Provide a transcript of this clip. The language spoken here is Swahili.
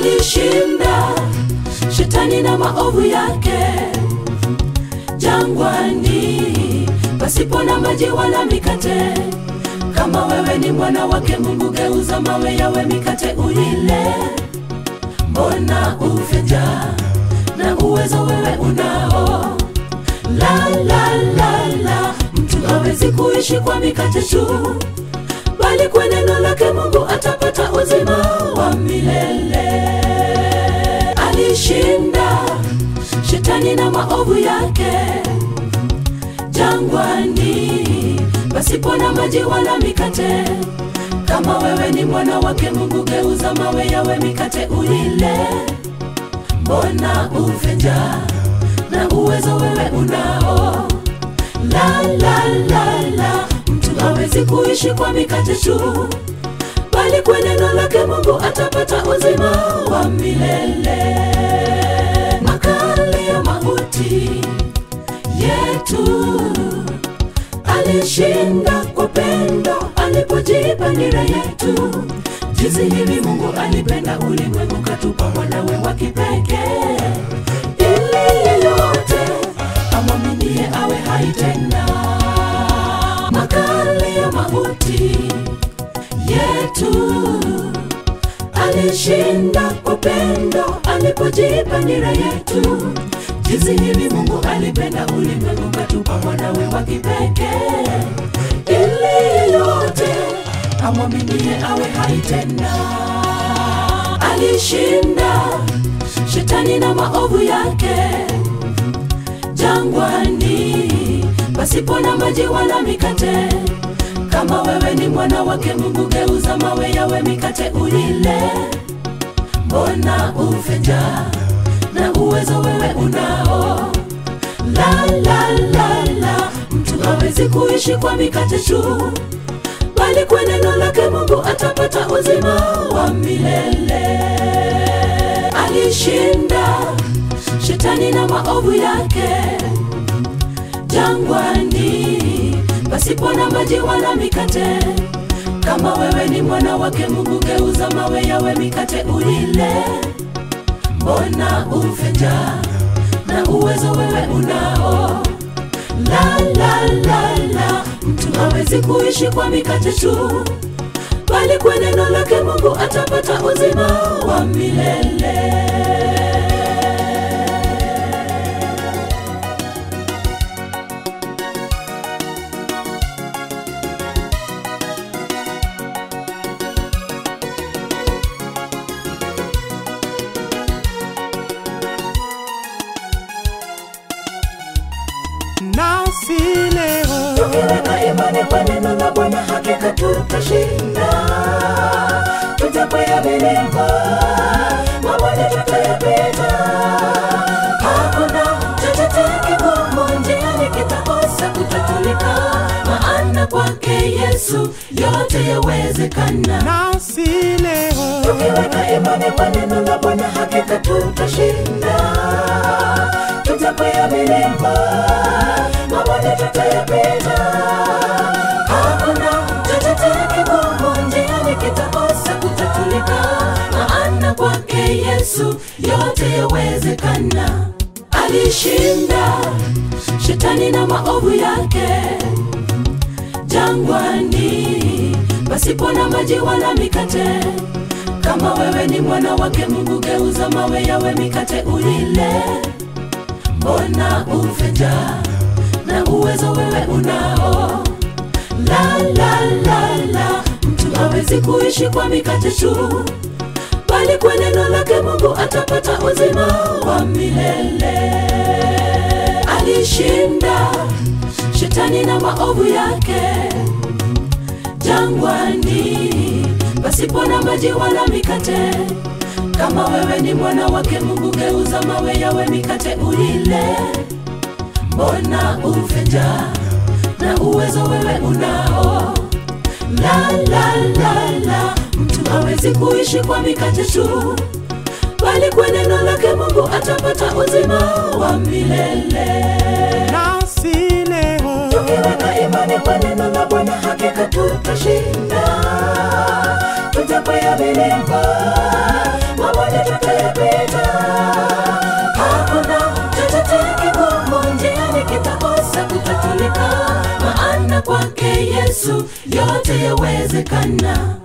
alishinda shetani na maovu yake jangwani pasipo na maji wala mikate kama wewe ni mwana wake mungu geuza mawe yawe mikate ulile mbona ufe njaa na uwezo wewe unao la la la la mtu hawezi kuishi kwa mikate tu bali kwa neno lake mungu atapata uzima wa milele alishinda shetani na maovu yake jangwani pasipo na maji wala mikate kama wewe ni mwana wake mungu geuza mawe yawe mikate ulile mbona ufe njaa na uwezo wewe unao la la la la mtu hawezi kuishi kwa mikate tu bali kwa neno lake mungu atapata uzima wa milele makali ya mauti yetu alishinda kwa pendo alipojipa nira yetu jinsi hivi mungu alipenda ulimwengu katupa mwanawe wa kipekee ili yeyote amwaminie awe hai tena makali ya mauti yetu alishinda kwa pendo alipojipa nira yetu jinsi hivi mungu alipenda ulimwengu katupa mwanawe wa kipekee ili yeyote amwaminie awe hai tena alishinda shetani na maovu yake jangwani pasipo na maji wala mikate kama wewe ni mwana wake mungu geuza mawe yawe mikate ulile mbona ufe njaa na uwezo wewe unao la la la la mtu hawezi kuishi kwa mikate tu bali kwa neno lake mungu atapata uzima wa milele alishinda shetani na maovu yake jangwani pasipo na maji wala mikate kama wewe ni mwana wake mungu geuza mawe yawe mikate ulile mbona ufe njaa na uwezo wewe unao la la la la mtu hawezi kuishi kwa mikate tu bali kwa neno lake mungu atapata uzima wa milele nasi leo tukiweka imani kwa neno la bwana hakika tutashinda tutakwea milima mabonde tutayapita hakuna chochote kigumu njiani kitakosa kutatulika maana kwake yesu yote yawezekana nasi leo tukiweka imani kwa neno la bwana hakika tutashinda tutakwea milima mabonde tutayapita hakuna chochote kigumu njiani kitakosa kutatulika maana kwake yesu yote yawezekana alishinda shetani na maovu yake jangwani pasipo na maji wala mikate kama wewe ni mwana wake mungu geuza mawe yawe mikate ulile mbona ufe njaa na uwezo wewe unao la la la la mtu hawezi kuishi kwa mikate tu bali kwa neno lake mungu atapata uzima wa milele alishinda shetani na maovu yake jangwani pasipo na maji wala mikate kama wewe ni mwana wake mungu geuza mawe yawe mikate ulile mbona ufe njaa na uwezo wewe unao la la la la mtu hawezi kuishi kwa mikate tu bali kwa neno lake mungu atapata uzima wa milele nasi leo tukiweka imani kwa neno la bwana hakika tutashinda tutakwea milima mabonde Yesu yote yawezekana.